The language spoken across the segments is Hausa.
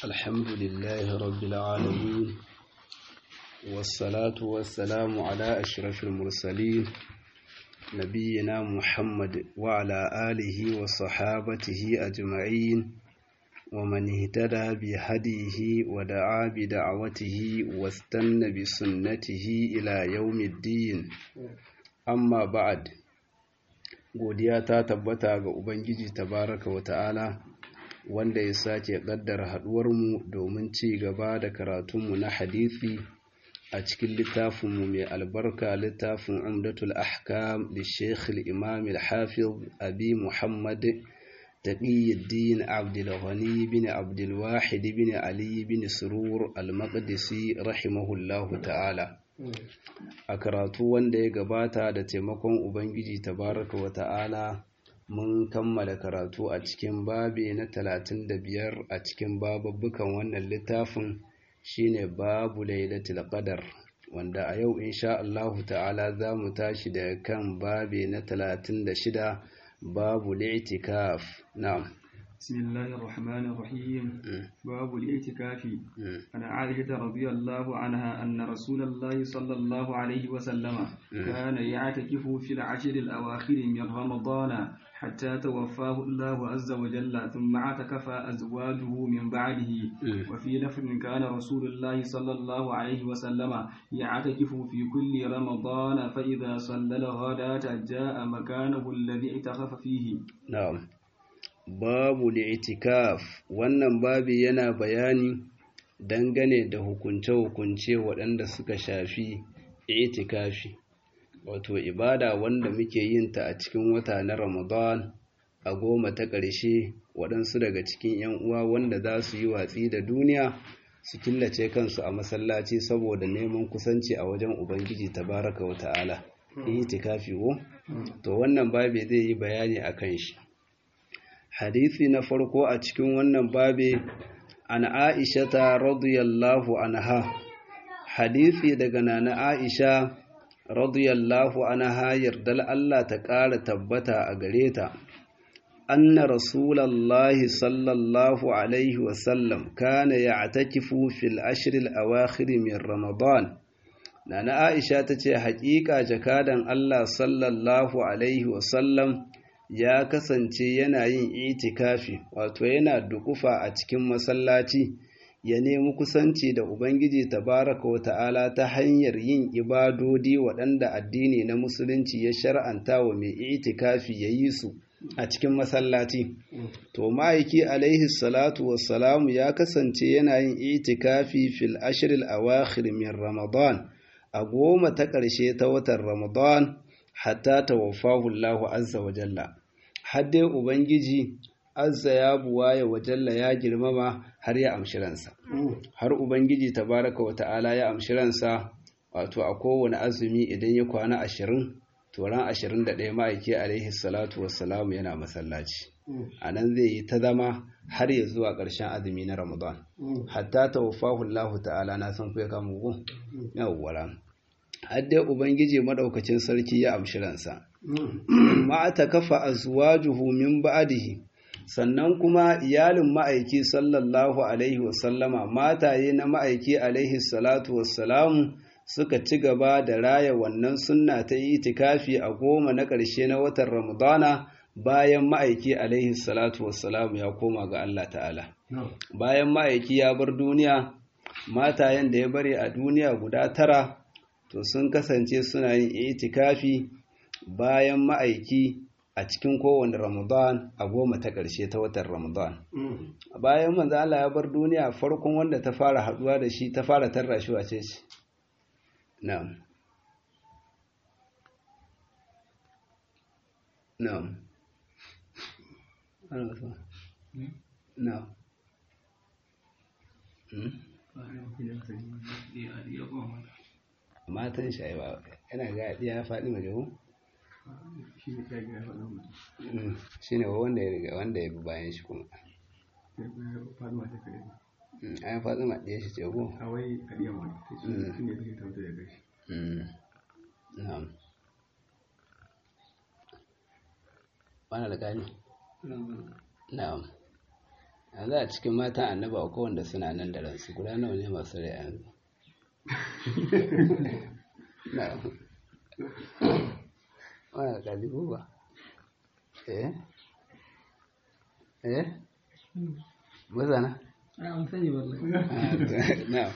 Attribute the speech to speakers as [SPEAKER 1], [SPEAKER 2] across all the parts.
[SPEAKER 1] الحمد لله رب العالمين والصلاة والسلام على أشرف المرسلين نبينا محمد وعلى آله وصحابته أجمعين ومن اهتدى بهديه ودعا بدعوته واستنى بسنته إلى يوم الدين أما بعد godiya ta tabbata ga Ubangiji tabaraka wa ta'ala wanda ya sake ƙaddara haɗuwarmu domin ci gaba da karatunmu na hadithi a cikin littafinmu mai albarka littafin umdatul ahkam da sheikh imam al-hafiz abi muhammad taqiyuddin abdulghani bin abdulwahid bin ali bin surur al-maqdisi rahimahullahu ta'ala a karatu wanda ya gabata da taimakon ubangiji tabaraka wa ta'ala mun kammala karatu a cikin babi na talatin da biyar a cikin bababbukan wannan littafin shine babu lailatul qadar wanda a yau insha Allah ta'ala za mu tashi da kan babi na talatin da shida babu li'tikaf na'am
[SPEAKER 2] بسم الله الرحمن الرحيم باب الاعتكاف عن عائشة رضي الله عنها أن رسول الله صلى الله عليه وسلم كان يعتكف في العشر الأواخر من رمضان حتى توفاه الله عز وجل ثم اعتكف أزواجه من بعده وفي لفظ كان رسول الله صلى الله عليه وسلم يعتكف في كل رمضان فإذا صلى الغداة جاء مكانه الذي اعتكف فيه
[SPEAKER 1] نعم babu li'itikaf wannan babi yana bayani dangane da hukunce-hukunce waɗanda suka shafi itikafi wato ibada wanda muke yin ta a cikin wata na ramadan a goma ta ƙarshe waɗansu daga cikin 'yan uwa wanda za su yi watsi da duniya su killace kansu a masallaci saboda neman kusanci a wajen ubangiji tabaraka wa ta'ala itikafi wo to wannan babi zai yi bayani a kan shi hadisi na farko a cikin wannan babe an aishata radiyallahu anha hadisi daga nana aisha radiyallahu anha yardal Allah ta ƙara tabbata a gare ta anna rasulallahi sallallahu alaihi wasallam kana ya'takifu fil ashr al awakhir min ramadan nana aisha tace haƙiƙa jakadan Allah sallallahu alaihi wasallam ya kasance yana yin itikafi wato yana dukufa a cikin masallaci ya nemi kusanci da Ubangiji tabaraka wa ta'ala ta hanyar yin ibadodi waɗanda addini na musulunci ya shar'anta wa mai itikafi ya yi su a cikin masallaci to ma'aiki alaihi salatu wassalamu ya kasance yana yin itikafi fil ashril awakhir min ramadan a goma ta ƙarshe ta watan ramadan hatta tawaffahu Allahu azza wa jalla har dai Ubangiji azza ya buwaya wa jalla ya girmama har ya amshi ransa har Ubangiji tabaraka wa ta'ala ya amshi ransa wato a kowane azumi idan ya kwana ashirin to ran ashirin da ɗaya ma'aiki alaihi salatu wassalamu yana masallaci a nan zai yi ta zama har ya zuwa ƙarshen azumi na ramadan hatta tawaffahu Allah ta'ala na san kuya kama gu yawwa har dai Ubangiji madaukakin sarki ya amshi ransa ma ta kafa azwajuhu min ba'dihi sannan kuma iyalin ma'aiki sallallahu alaihi wasallama mataye na ma'aiki alaihi salatu wassalamu suka ci gaba da raya wannan sunna ta itikafi a goma na ƙarshe na watan ramadana bayan ma'aiki alaihi salatu wassalamu ya koma ga Allah ta'ala bayan ma'aiki ya bar duniya matayen da ya bari a duniya guda tara to sun kasance suna yin itikafi bayan ma'aiki a cikin kowane ramadan a goma ta ƙarshe ta watan ramadan bayan manzo Allah ya bar duniya farkon wanda ta fara haduwa da shi ta fara tarra shi wace ce na'am na'am na'am matan shi ba yana ga ya faɗi majahu shi ne wanda ya riga wanda ya bi bayan shi kuma an faɗi ma ɗaya shi ce ko na'am wani alƙali na'am yanzu a cikin matan annaba a kowanda suna nan da ransu guda nawa ne masu rai yanzu na wani kalibu ba eh eh mazana na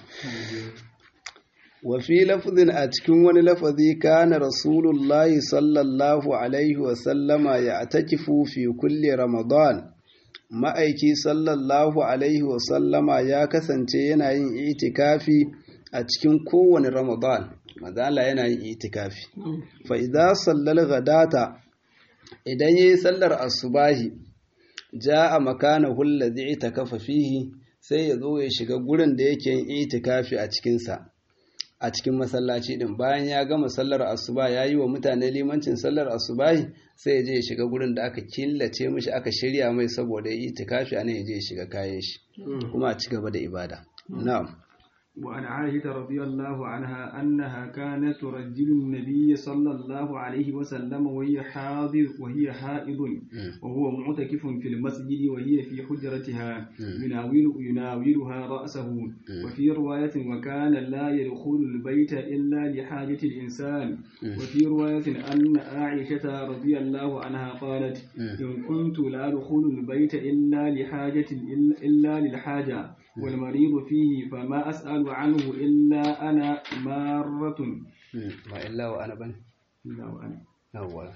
[SPEAKER 1] wafi lafazin a cikin wani lafazi kana rasulullahi sallallahu alaihi wasallama ya atakifu fi kulle ramadan ma'aiki sallallahu alaihi wasallama ya kasance yana yin itikafi a cikin kowane ramadan mazala yana yin itikafi fa idza sallal ghadata idan yayi sallar asubahi jaa makanahu alladhi itakafa fihi sai ya zo ya shiga gurin da yake yin itikafi a cikin sa a cikin masallaci din bayan ya gama sallar asuba ya yi wa mutane limancin sallar asubahi sai ya je ya shiga gurin da aka killace mishi aka shirya mai saboda ya yi itikafi a nan ya je ya shiga kayan shi kuma a ci gaba da ibada na'am
[SPEAKER 2] وعن عائشة رضي الله عنها أنها كانت ترجل النبي صلى الله عليه وسلم وهي حاضر وهي حائض وهو معتكف في المسجد وهي في حجرتها يناول يناولها رأسه وفي رواية وكان لا يدخل البيت إلا لحاجة الإنسان وفي رواية أن عائشة رضي الله عنها قالت إن كنت لا أدخل البيت إلا لحاجة إلا للحاجة والمريض فيه فما أسأل عنه إلا أنا مارة
[SPEAKER 1] وإلا وأنا بن
[SPEAKER 2] إلا وأنا
[SPEAKER 1] أول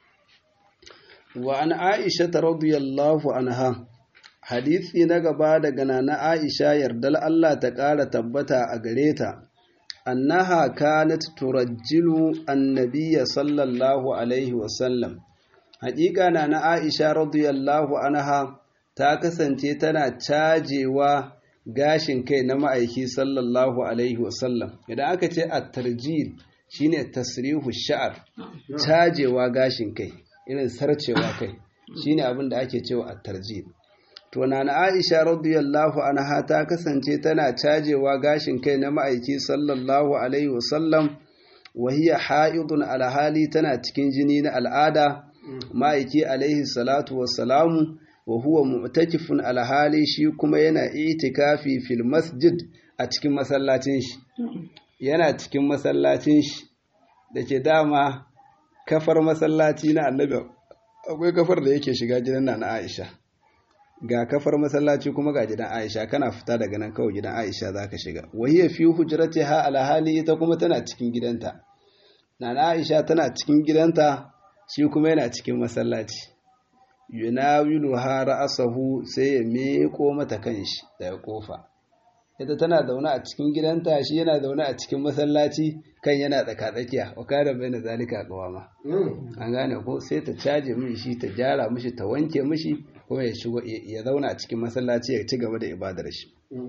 [SPEAKER 1] وعن عائشة رضي الله عنها hadisi na gaba daga nana Aisha yardal Allah ta ƙara tabbata a gare ta annaha kanat turajjilu annabiyya sallallahu alaihi wasallam haƙiƙa nana Aisha radiyallahu anha ta kasance tana cajewa gashin kai na ma'aiki sallallahu alaihi wasallam idan aka ce a tarjil shine tasrihu sha'ar cajewa gashin kai irin sarcewa kai shine abin da ake cewa a tarjil to na Aisha radiyallahu anha ta kasance tana cajewa gashin kai na ma'aiki sallallahu alaihi wasallam wa hiya ha'idun alhali tana cikin jini na al'ada ma'aiki alaihi salatu wassalamu wa huwa mu'takifun alhali shi kuma yana itikafi fil masjid a cikin masallacin shi yana cikin masallacin shi dake dama kafar masallaci na annabi akwai kafar da yake shiga gidan na Aisha ga kafar masallaci kuma ga gidan Aisha kana fita daga nan kawai gidan Aisha zaka shiga wa hiya fi hujratiha alhali ita kuma tana cikin gidanta na Aisha tana cikin gidanta shi kuma yana cikin masallaci yunawilu ha ra'asahu sai ya meko mata kanshi daga kofa ita tana zaune a cikin gidanta shi yana zaune a cikin masallaci kan yana tsaka tsakiya wa kana baina zalika qawama an gane ko sai ta caje mishi shi ta gyara mishi ta wanke mishi kuma ya shigo ya zauna a cikin masallaci ya ci gaba da ibadar shi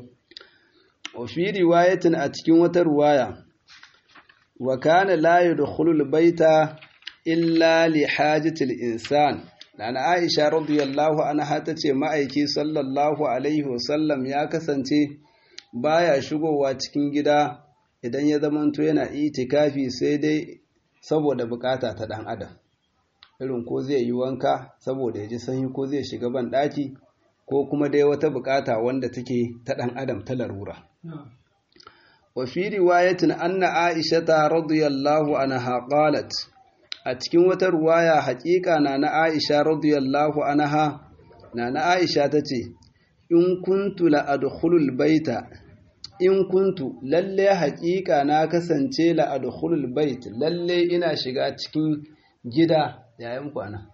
[SPEAKER 1] wa fi riwayatin a cikin wata ruwaya wa kana la yadkhulu al-baita illa li hajati al-insan Nana Aisha radiyallahu anha ta ce ma'aiki sallallahu alaihi wasallam ya kasance baya shigowa cikin gida idan ya zamanto yana itikafi sai dai saboda bukata ta dan adam irin ko zai yi wanka saboda ya ji sanyi ko zai shiga ban daki ko kuma dai wata bukata wanda take ta dan adam ta larura wa fi riwayatin anna Aisha radiyallahu anha qalat a cikin wata ruwaya haƙiƙa na na Aisha radiyallahu anha na na Aisha ta ce in kuntu la adkhulul baita in kuntu lalle haƙiƙa na kasance la adkhulul bait lalle ina shiga cikin gida yayin kwana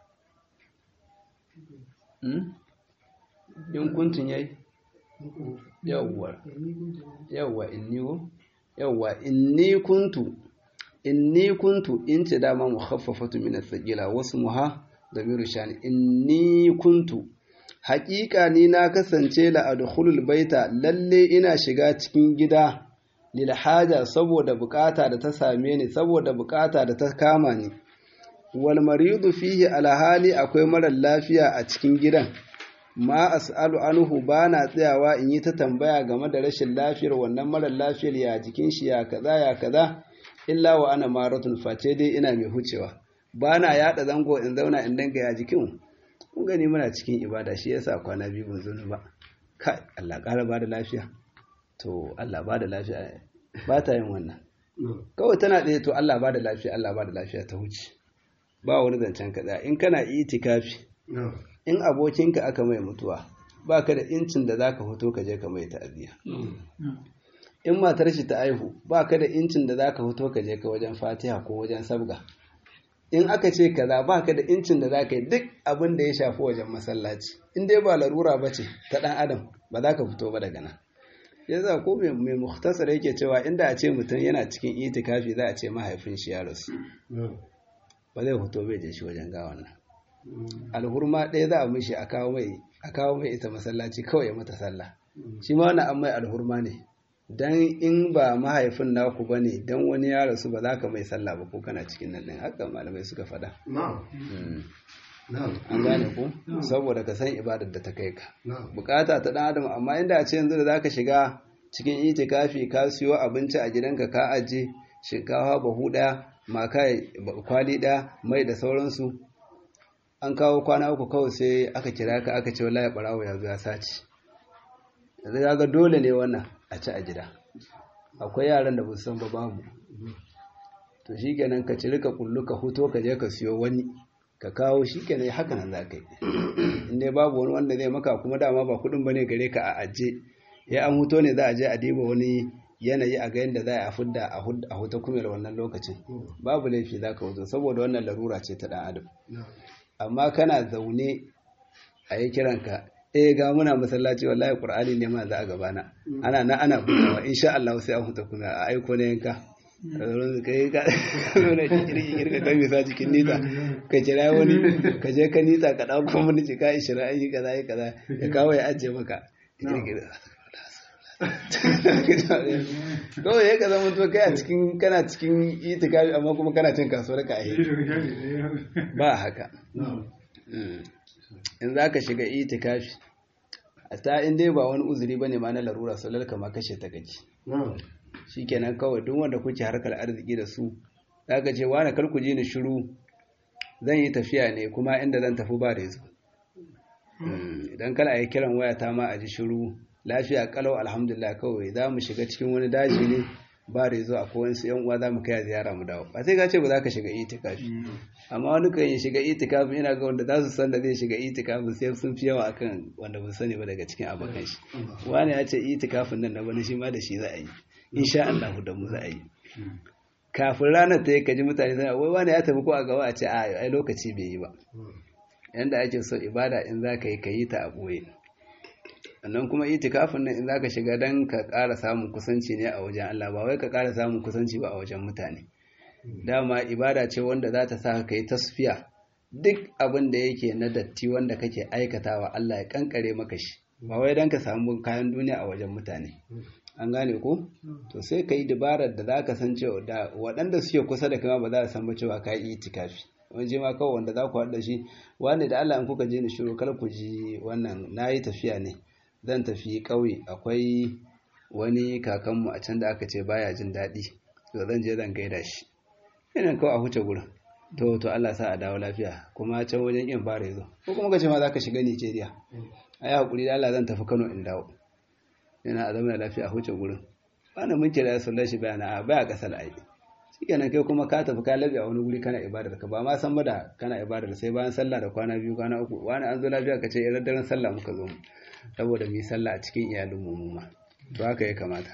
[SPEAKER 1] hmm? in kuntun yayi yawwa yawwa inni yawwa inni kuntu inni kuntu in ce dama mukhaffafatu min as-saqila wasu muha damiru shani inni kuntu haƙiƙa ni na kasance la adkhulul baita lalle ina shiga cikin gida lil haja saboda bukata da ta same ni saboda bukata da ta kama ni wal maridu fihi alhali akwai marar lafiya a cikin gidan ma as'alu anhu bana tsayawa in yi ta tambaya game da rashin lafiyar wannan marar lafiyar ya jikin shi ya kaza ya kaza illa wa ana maratun face dai ina mai hucewa ba na yaɗa zango in zauna in danga ya jikin kun gani muna cikin ibada shi yasa kwana biyu ban zo ba kai Allah ƙara ba da lafiya to Allah ba da lafiya ba ta yin wannan kawai tana ɗaya to Allah ba da lafiya Allah ba da lafiya ta wuce ba wani zancen kaza in kana itikafi in abokinka aka mai mutuwa ba ka da incin da za ka fito ka je ka mai ta'aziyya in matar shi ta aihu ba ka da incin da za ka fito ka je ka wajen fatiha ko wajen sabga in aka ce kaza ba ka da incin da za ka yi duk abin da ya shafi wajen masallaci in dai ba larura ba ce ta ɗan adam ba za ka fito ba daga nan yasa ko mai muhtasar yake cewa inda a ce mutum yana cikin itikafi za a ce mahaifin shi ya rasu ba zai fito bai je shi wajen gawan nan alhurma ɗaya za a mishi a kawo mai a kawo mai ita masallaci kawai ya mata sallah shi ma wani an mai alhurma ne dan in ba mahaifin naku ba ne dan wani ya rasu ba za ka mai sallah ba ko kana cikin nan ɗin haka malamai suka faɗa an gane ku saboda ka san ibadar da ta kai ka bukata ta ɗan adam amma inda a ce yanzu da za ka shiga cikin itikafi ka siyo abinci a gidanka ka aje shinkafa bahu ɗaya maka kwali ɗaya mai da sauransu an kawo kwana uku kawai sai aka kira ka aka ce wallahi barawo ya zo ya sace yanzu ga dole ne wannan a ci a gida akwai yaran da ba san ba babu to shikenan ka ciri ka kullu ka huto ka je ka siyo wani ka kawo shikenan haka nan za ka yi in dai babu wani wanda zai maka kuma dama ba kudin bane gare ka a aje ya an huto ne za a je a diba wani yanayi a ga yadda za a fudda a huta kumel wannan lokacin babu laifi za ka wuzo saboda wannan larura ce ta ɗan adam amma kana zaune a yi kiranka eh ga muna masallaci wallahi qur'ani ne ma za a gabana ana na ana buɗewa insha Allah sai an huta kuma a aiko ne yanka kai ka nuna kirki kirka kan misa cikin nita ka kira wani ka je ka nita ka dauko mun ci ka ishira ayi kaza ayi kaza ya kawo ya ajiye maka kawai ya ka zama to kai a cikin kana cikin itikafi amma kuma kana cin kasuwar ka a ba haka in za ka shiga itikafi a ta in dai ba wani uzuri ba ne ma na larura salar kama kashe ta gaji shi kenan kawai duk wanda kuke harkar arziki da su za ka ce wani karku ji ni shiru zan yi tafiya ne kuma inda zan tafi ba da yazo idan kala yi kiran waya ta ma a ji shiru lafiya kalau alhamdulillah kawai za mu shiga cikin wani daji ne ba da yazo akwai wasu yan uwa za mu kai ziyara mu dawo ba sai ka ce ba za ka shiga itikafi amma wani kan yi shiga itikafi ina ga wanda za su san da zai shiga itikafi sai sun fi yawa akan wanda ba sani ba daga cikin abokan shi wani ya ce itikafin nan na bani shi ma da shi za a yi insha Allah da mu za a yi kafin ranar ta yi kaji mutane suna wai wani ya tafi ko a gaba a ce a ai lokaci bai yi ba yanda ake so ibada in za ka yi ka yi ta a ɓoye sannan kuma itikafin nan in za ka shiga don ka ƙara samun kusanci ne a wajen Allah ba wai ka ƙara samun kusanci ba a wajen mutane dama ibada ce wanda za ta sa ka yi tasfiya duk abin da yake na datti wanda kake aikatawa Allah ya kankare maka shi ba wai don ka samu kayan duniya a wajen mutane an gane ko to sai ka yi dabarar da za ka san cewa da waɗanda suke kusa da kama ba za a san ba cewa ka yi itikafi wani ma kawai wanda za ku haɗa shi wani da Allah in kuka je ni shiru kar ku ji wannan na yi tafiya ne zan tafi ƙauye akwai wani kakanmu a can da aka ce baya jin daɗi to zan je zan gaida shi yana kawai a huce gurin to to Allah sa a dawo lafiya kuma can wajen yin fara yazo ko kuma kace ma za ka shiga Nigeria ai hakuri da Allah zan tafi Kano in dawo yana a zama lafiya a huce gurin bana mun kira sallar shi bayana a baya kasar ai shikenan kai kuma ka tafi ka labi a wani guri kana ibadar ka ba ma san ba da kana ibadar sai bayan sallah da kwana biyu kwana uku wani an zo lafiya ka ce irin daren sallah muka zo mu saboda mu yi sallah a cikin iyalin mu ma to haka ya kamata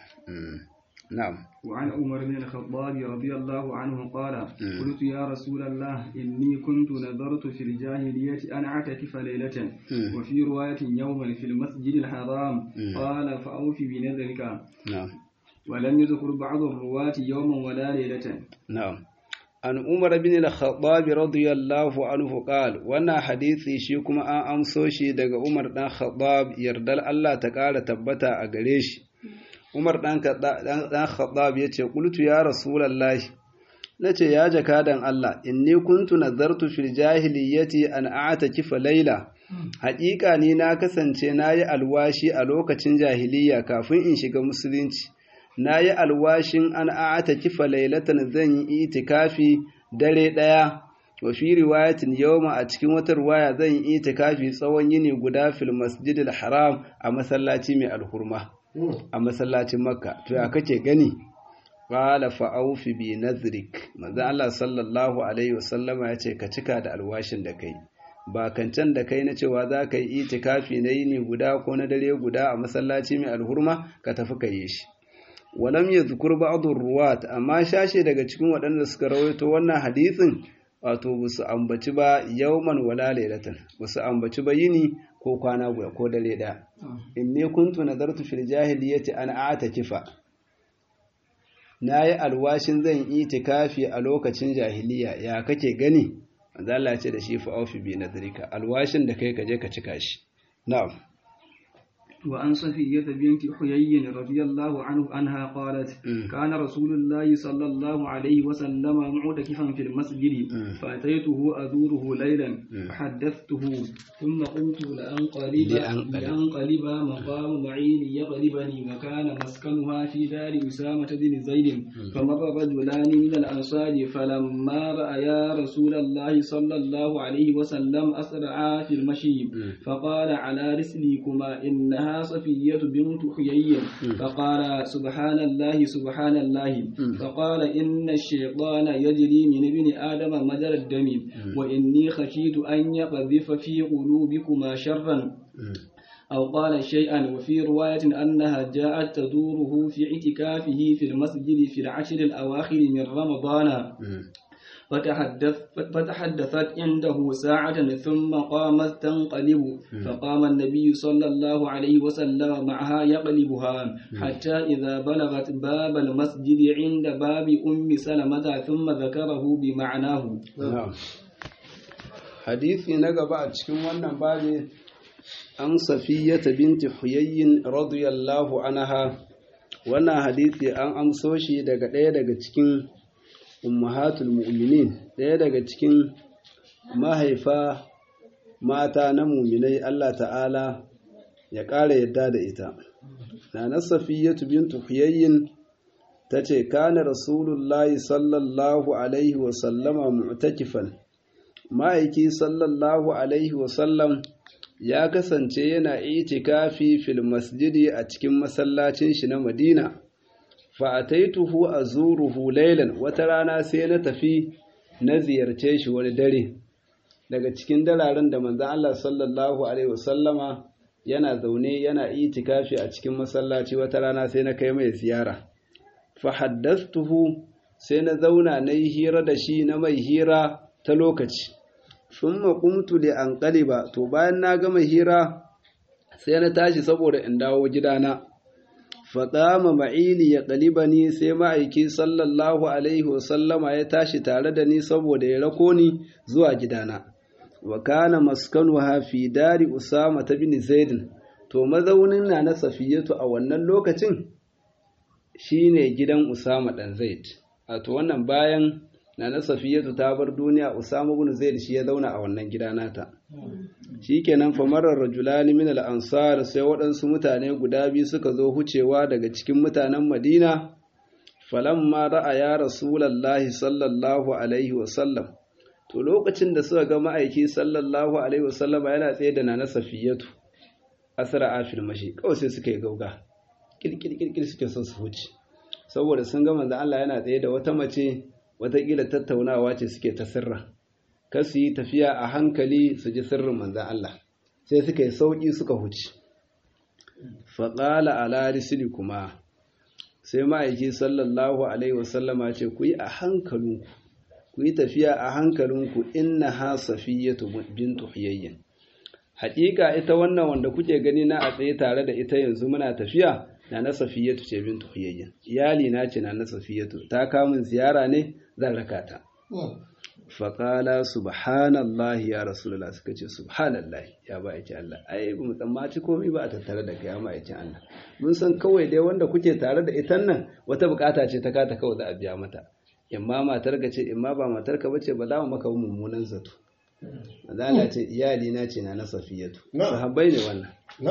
[SPEAKER 1] نعم
[SPEAKER 2] وعن عمر بن الخطاب رضي الله عنه قال قلت يا رسول الله إني كنت نذرت في الجاهلية أن أعتكف ليلة وفي رواية يوما في المسجد الحرام قال فأوفي بنذرك
[SPEAKER 1] نعم
[SPEAKER 2] ولم يذكر بعض الرواة يوما ولا ليلة
[SPEAKER 1] نعم an umar bin al-khattab radiyallahu anhu qal wannan hadisi shi kuma an amso shi daga umar dan khattab yardal Allah ta kara tabbata a gare shi umar dan dan khattab yace qultu ya rasulullahi nace ya jakadan Allah inni kuntu nazartu fil jahiliyyati an a'takifa layla haƙiƙa ni na kasance nayi alwashi a lokacin jahiliya kafin in shiga musulunci na yi alwashin an a'ata kifa lailatan zan yi itikafi dare ɗaya wa fi riwayatin yawma a cikin wata riwaya zan yi itikafi tsawon yini guda fil masjidil haram a masallaci mai alhurma a masallacin makka to ya kake gani qala fa awfi bi nadhrik manzo Allah sallallahu alaihi wasallama yace ka cika da alwashin da kai ba kancan da kai na cewa za ka yi itikafi na yini guda ko na dare guda a masallaci mai alhurma ka tafi ka yi shi walam yadhkur ba'd ruwat amma shashe daga cikin waɗanda suka rawaito wannan hadisin wato basu ambaci ba yawman wala lailatan basu ambaci ba yini ko kwana guda ko dare da inni kuntu nadartu fil jahiliyyati an a'takifa nayi alwashin zan itikafi a lokacin jahiliya ya kake gani manzo Allah ya ce da shi fa aufi bi nadrika alwashin da kai ka je ka cika shi na'am
[SPEAKER 2] وعن صفية بنت حيي رضي الله عنه عنها قالت كان رسول الله صلى الله عليه وسلم معتكفا في المسجد فأتيته أزوره ليلا فحدثته ثم قلت لأنقلب لأنقلب مقام معين يغلبني وكان مسكنها في دار أسامة بن زيد فمر رجلان من الأنصار فلما رأيا رسول الله صلى الله عليه وسلم أسرعا في المشي فقال على رسلكما إنها صفية بنت حيي فقال سبحان الله سبحان الله فقال إن الشيطان يجري من ابن آدم مجرى الدم وإني خشيت أن يقذف في قلوبكما شرا أو قال شيئا وفي رواية أنها جاءت تدوره في اعتكافه في المسجد في العشر الأواخر من رمضان فتحدث فتحدثت عنده ساعة ثم قامت تنقلب فقام النبي صلى الله عليه وسلم معها يقلبها حتى إذا بلغت باب المسجد عند باب أم سلمة ثم ذكره بمعناه
[SPEAKER 1] حديثي نقبع cikin wannan babi an safiyata binti huyayyin radiyallahu anha wannan hadisi an amso shi daga ɗaya daga cikin ummahatul mu'minin ɗaya daga cikin mahaifa mata na muminai Allah ta'ala ya ƙara yadda da ita na na safiyatu bintu huyayyin ta ce kana rasulullahi sallallahu alaihi wasallama mu'takifan ma'aiki sallallahu alaihi wasallam ya kasance yana itikafi fil masjidi a cikin masallacin shi na madina fa'ataituhu a zuruhu lailan wata rana sai na tafi na ziyarce shi wani dare daga cikin dararen da manzan Allah sallallahu Alaihi wasallama yana zaune yana itikafi a cikin masallaci wata rana sai na kai mai ziyara fahaddastuhu sai na zauna na yi hira da shi na mai hira ta lokaci sun maƙumtu da an ƙaliba to bayan na gama hira sai na tashi saboda in dawo gidana faɗama ma'ili ya ƙalibani sai ma'aiki sallallahu alaihi wasallama ya tashi tare da ni saboda ya rako ni zuwa gidana wa kana maskanu hafi dari usama ta bin zaidin to mazaunin na na safiyatu a wannan lokacin shine gidan usama ɗan zaid a to wannan bayan na na safiyatu ta bar duniya usama bin zaid shi ya zauna a wannan gida nata shikenan famarar rajulani min al-ansar sai waɗansu mutane guda biyu suka zo hucewa daga cikin mutanen Madina falamma ra'a ya rasulullahi sallallahu alaihi wa sallam to lokacin da suka ga ma'aiki sallallahu alaihi wa sallam yana tsaye da nana safiyatu asra afil mashi kawai sai suka yi gauga kirkir kirkir suke son su huce saboda sun ga manzo Allah yana tsaye da wata mace watakila tattaunawa ce suke ta sirra kar su yi tafiya a hankali su ji sirrin manzan Allah sai suka yi sauƙi suka huce faƙala ala risili kuma sai ma'aiki sallallahu alaihi wasallama ce ku yi a hankalinku ku yi tafiya a hankalinku inna ha safiyatu bintu huyayyin haƙiƙa ita wannan wanda kuke gani na a tsaye tare da ita yanzu muna tafiya na na safiyatu ce bintu huyayyin iyali na ce na na safiyatu ta kamun ziyara ne zan raka ta faƙala subhanallah ya rasulullah suka ce subhanallah ya ba yake Allah ai ba mu tsammaci komai ba a tattare da kai ya ma yake Allah mun san kawai dai wanda kuke tare da ita nan wata bukata ce ta kata kawai za a biya mata imma matar ka ce imma ba matar ka bace ba za mu maka mummunan zato Allah ce iyali na ce na na safiyatu sahabbai ne wannan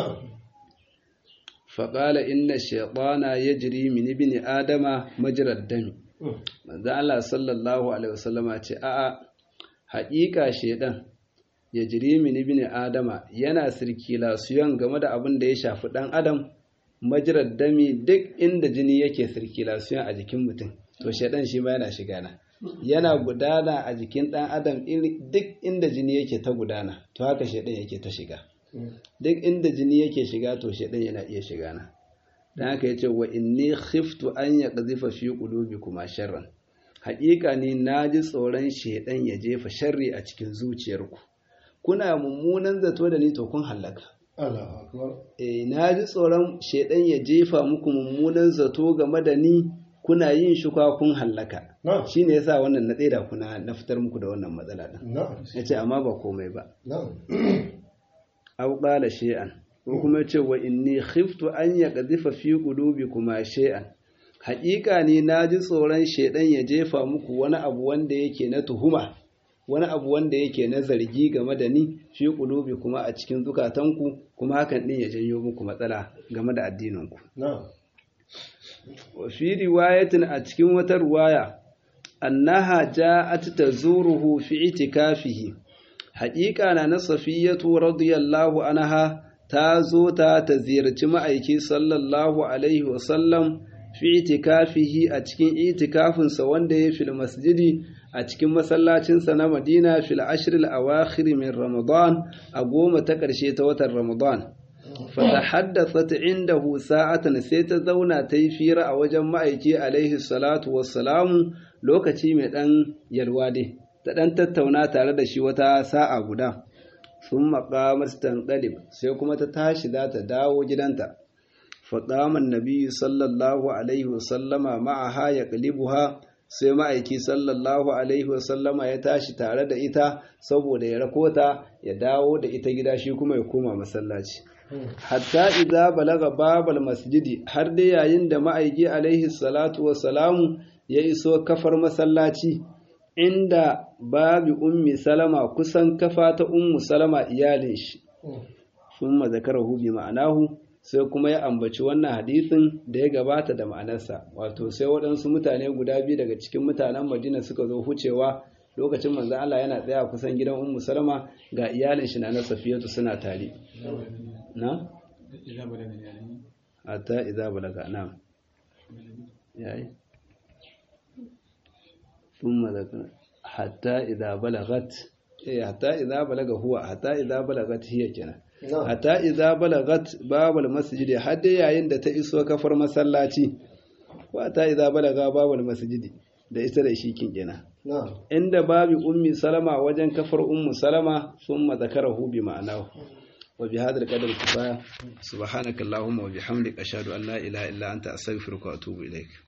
[SPEAKER 1] faƙala inna shaytana yajri min ibni adama majrad dami manzo Allah sallallahu alaihi wasallama ce a'a haƙiƙa shedan ya jiri min ibn adama yana sirkilasiyon game da abin da ya shafi dan adam majirar dami duk inda jini yake sirkilasiyon a jikin mutum to shedan shi ma yana shiga na yana gudana a jikin dan adam duk inda jini yake ta gudana to haka shedan yake ta shiga duk inda jini yake shiga to shedan yana iya shiga na dan haka yace wa inni khiftu an yaqdhifa fi qulubikuma sharran haƙiƙa ne naji tsoron shedan ya jefa sharri a cikin zuciyarku kuna mummunan zato da ni to kun hallaka eh naji tsoron shedan ya jefa muku mummunan zato game da ni kuna yin shuka kun hallaka shine yasa wannan na tsira kuna na fitar muku da wannan matsala din yace amma ba komai ba aw qala shay'an ko kuma yace wa inni khiftu an yaqdhifa fi qulubikuma shay'an haƙiƙa ne naji tsoron shedan ya jefa muku wani abu wanda yake na tuhuma wani abu wanda yake na zargi game da ni fi qulubi kuma a cikin zukatanku kuma hakan din ya janyo muku matsala game da addininku wa fi riwayatin a cikin wata riwaya annaha ja'at tazuruhu fi itikafihi haƙiƙa na na safiyatu radiyallahu anha ta zo ta ta ziyarci ma'aiki sallallahu alaihi wasallam fi itikafihi a cikin itikafinsa wanda ya fil masjidi a cikin masallacinsa na madina fil ashril awakhir min ramadan a goma ta ƙarshe ta watan ramadan fata haddasa indahu sa'atan sai ta zauna ta yi fira a wajen ma'aiki alaihi salatu wassalamu lokaci mai ɗan yalwa dai ta ɗan tattauna tare da shi wata sa'a guda sun maƙamar stanƙalib sai kuma ta tashi za ta dawo gidanta faɗaman nabi sallallahu alaihi wasallama ma'aha ya ƙalibuha sai ma'aiki sallallahu alaihi wasallama ya tashi tare da ita saboda ya rakota ya dawo da ita gida shi kuma ya koma masallaci hatta idza balaga babal masjidi har dai yayin da ma'aiki alaihi salatu wassalamu ya iso kafar masallaci inda babi ummi salama kusan kafa ta ummu salama iyalin shi thumma zakarahu bi ma'anahu sai kuma ya ambaci wannan hadisin da ya gabata da ma'anarsa wato sai waɗansu mutane guda biyu daga cikin mutanen madina suka zo hucewa lokacin manzan Allah yana tsaya kusan gidan ummu salama ga iyalin shi na na safiyatu suna tare na hatta idza balaga na yayi thumma zakara hatta idza balagat eh hatta idza balaga huwa hatta idza balagat hiya kenan hatta idza balagat babal masjid har dai yayin da ta iso kafar masallaci wa hatta idza balaga babal masjid da ita da shi kin kenan inda babi ummi salama wajen kafar ummu salama thumma zakarahu bi ma'anahu wa bi hadha al-qadar kifaya subhanakallahumma wa bihamdika ashhadu an la ilaha illa anta astaghfiruka wa atubu ilaik